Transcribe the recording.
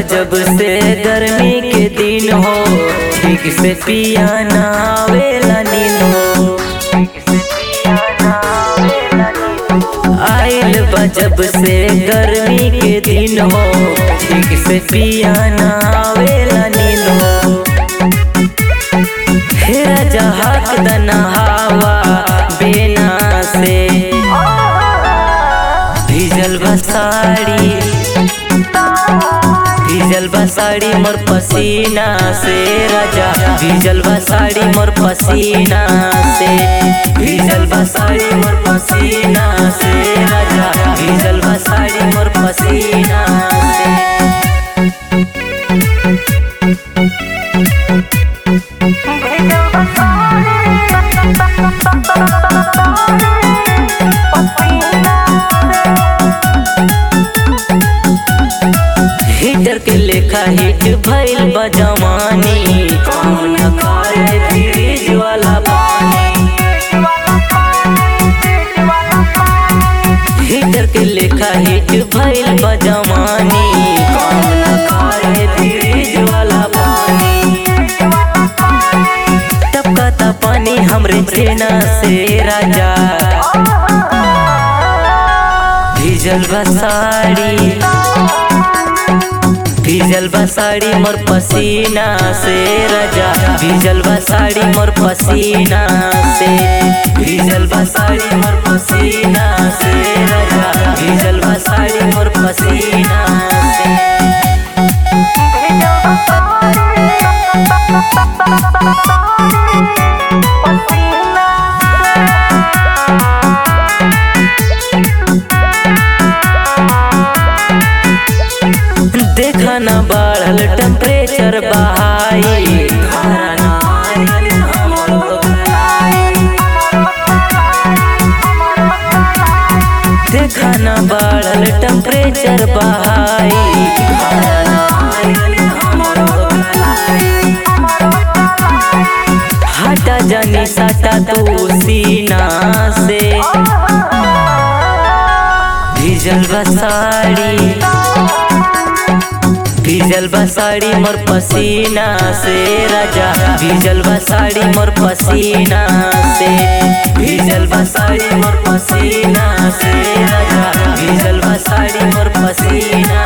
जब से गर्मी के दिन हो ठीक से पिया ना आवेला नींद हो आइल बा जब से गर्मी के दिन हो ठीक से पिया ना आवेला नींद हो हेरा जहाक दना हवा बेना से भीजल बा साड़ी भीजल बा साड़ी मोर पसीना से राजा भीजल बा साड़ी मोर पसीना से भीजल बा साड़ी मोर पसीना से राजा भीजल बा साड़ी मोर पसीना से हीटर के लेखा हिट भइल बा जवानी कौन करे फ्रिज वाला पानी हीटर के लेखा हिट भइल बा जवानी कौन करे फ्रिज वाला पानी टपकता पानी हमरे छेना से राजा भीजल बा साड़ी भीजल बा साड़ी मोर पसीना से राजा भीजल बा साड़ी मोर पसीना से भीजल बा साड़ी मोर पसीना से राजा भीजल बा साड़ी मोर पसीना से देखा ना बढ़ल टेम्परेचर बहाई खाना ना आइल हमरो घराई। देखा ना बढ़ल टेम्परेचर बहाई खाना ना आइल हमरो घराई। हटा जानी सटा तू सीना से भीजल बा साड़ी भीजल बा साड़ी मोर पसीना से राजा भीजल बा साड़ी मोर पसीना से भीजल बा साड़ी मोर पसीना से राजा भीजल बा साड़ी मोर पसीना